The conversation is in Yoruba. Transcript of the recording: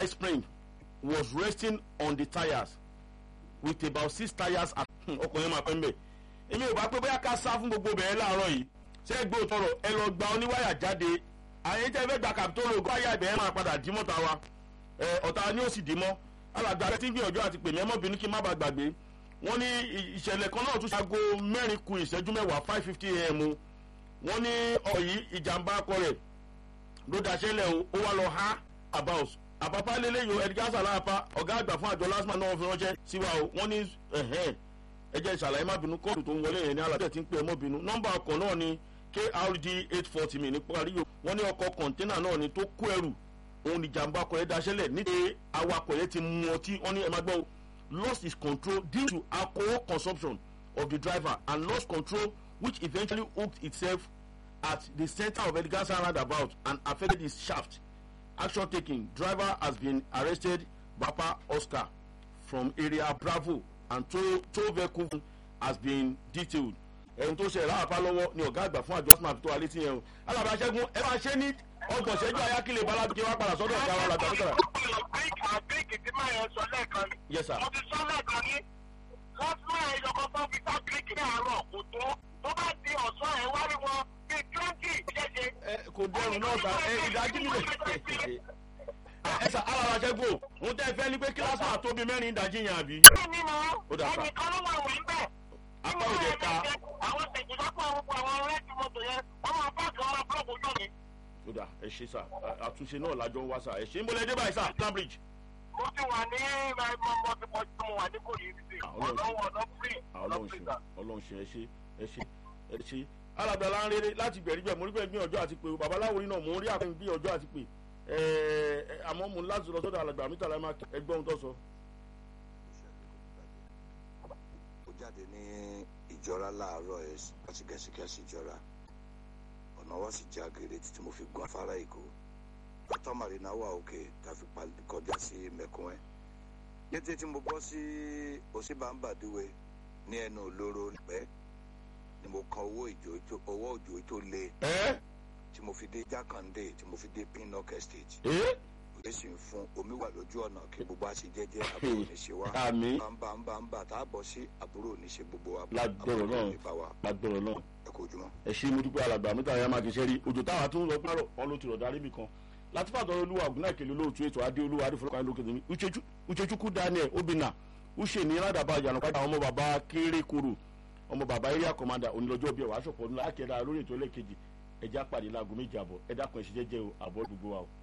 spring was resting on the tyres with about six tyres at ọkọ̀ yẹn máa pẹ́ mbẹ́ èmi ò bá pé bóyá ká sá fún gbogbo bẹ̀rẹ̀ láàárọ̀ yìí ṣé ẹ gbọ́ tọrọ ẹ lọ gba oníwáyà jáde àyè tẹ́ fẹ́ gba kàpítọ́rọ̀ ògùn wáyà ìbẹ̀rẹ̀ máa padà dì mọ́ta wa ọ̀tá ni ó sì dì mọ́ alàgbà rẹ ti ń gbìyànjú àti pèmí ẹmọ́bìnrin kí n má bàa gbàgbé wọ́n ní ìṣẹ̀lẹ̀ kan náà tún ṣàgó mẹ́rin ku ìṣẹ́jú mẹ́wàá five fifty am wọ́n ní ọ̀rọ̀ yìí ìjàmbá akọ rẹ̀ ló daṣẹ́lẹ̀ o ó wá lọ ha about àpapá lélẹ́yìn ẹ̀dígá sàlàpá ọ̀gá àgbà fún àjọ lásìmọ̀ náà fi ránṣẹ́ sí wa o wọ́n ní ẹ̀jẹ̀ ìṣàlàyé má bínú kóòtù tó ń wọlé yẹn ní alájẹ tí ń pè é mọ́ bínú nọ́mbà ọkọ̀ náà ni krd eight forty mi ní parí o wọ́n ní ọkọ̀ kọ̀ńténà náà ni tó kó ẹrù òun ìjàmbá ọkọ̀ yẹn daṣẹ́lẹ̀ nítorí awakọ̀ yẹn ti mu ọtí wọ́n ní ẹ má gbọ́ lost his control due to alcohol consumption of the driver and lost control which eventually hooked itself at the center of Elegasa roundabout and affected his shaft. Action taken. Driver has been arrested. Bapa Oscar from area Bravo and tow, tow vehicle has been detailed. ẹ̀hún tó ṣe ìlànà lọ́wọ́ ni ọ̀gá àgbà fún àjọ smart tó alẹ́ tí yẹn o. alábàá ṣẹ́gun ẹ máa ṣe ní ọgbọ̀n ṣẹ́jú ayákìlẹ̀ balábíkẹ́ wá padà sọ́dọ̀ ọ̀gá wa làgbà nígbà. àbíkì tí máa yẹn sọ lẹ́ẹ̀kan ni. yes sir. mo ti sọ lẹ́ẹ̀kan ní. wọ́n fún ẹ̀ yọkọ̀ tó fi tá bíríkì ní àárọ̀ kò tó. tó bá di ọ̀sán ẹ̀ wá rí wọn bíi twenty ṣẹ̀ṣẹ̀. ẹ kò dẹrùn náà sà ẹ ìdájí mi lè. ẹ sà alábàá ṣẹ́gun òun tẹ́ fẹ́ ni pé kíláàsì máa tóbi mẹ́rin ìdájí yẹn àbí. bẹ́ẹ̀ ni mo Ó dà sá. ẹnìkan ló wà wí bẹ́ẹ̀. apá òde ká. àwọn tẹ̀síwájú àwọn ọkọ̀ àwọn rẹ́ẹ̀tì mọ́tò yẹn wọ́n máa páàkì wọn máa búlọ̀kù ojú mi. ó dà ẹ ṣe sà àtúnṣe náà lájọ ń wá sà ẹ ṣe ń bọ́lẹ̀ dé báyìí sà cambridge. mo ti wà ní mọ́tò tí mo wà ní kò yìí sí. Ọlọ́run ọ̀nà ọ̀nà free. ọ̀nà ọlọ́run free ṣe sà. ọlọ́run ṣe ẹ ṣe ẹ ṣe ẹ ṣe alábẹ́ aláǹrere láti gbẹ̀rígbẹ̀ mo rí pé gbìyànjú àti pé babaláwo náà mo rí àpẹẹrẹ gbìyànjú àti pé ẹ àmọ́ mo láti lọ sọ́dọ̀ alàgbà mi tàlá máa ẹgbẹ́ ohun tó sọ. ó jáde ní ìjọra láàárọ̀ ẹ̀ láti gẹ̀ẹ́sìgẹ̀ẹ́sì ìjọra ọ̀nà wa sì já gèrè títí mo fi gun afárá èkó pátá marina wà òkè tá a fi pa- kọjá sí mẹ̀kún ẹ̀ kété tí mo bọ́ sí òsínbàǹbàdúwe ní ẹnu olóró pẹ́ ni mo kan owó ìjò tó- owó òjò tó le ẹ tí mo fi dé jákàndé tí mo fi dé pinnock estate ẹ òye sì ń fún omi wà lójú ọ̀nà kí gbogbo a ṣe jẹ́jẹ́ àbúrò ní ṣe wá àmì bàǹbà ń bà ń bà tá a bọ̀ sí àbúrò ní ṣe gbogbo wa Lágbára àbúrò Ọlọ́run. ní bá wa lágbọ̀rọ̀ náà ẹ kó ojúmọ́. ẹ ṣe mo dúpẹ́ alàgbà mi tàlá máa kìí ṣe rí òjò táwa tó ń lọ párọ̀ wọn ló ti rọ̀ darí bì kan láti fàtọ́ olúwa ògùnà ìkèlè olóòtú ètò adé olúwa adéfọlọ́kàn lókè tèmi uchechukwu daniel obìnà uche ní ládàbà ìyànàpadà àwọn ọmọ bàbá kéré koro ọmọ bàbá area commander onílọ́jọ́ bíi ẹ̀wà aṣọ̀pọ̀ ńlá akẹ́dà lórí ètò ẹlẹ́kejì ẹja pàdé láago méjì àbọ̀ ẹ̀dá kan ẹ̀ṣẹ̀ jẹ́jẹ́ o àbọ̀ gbogbo wa o.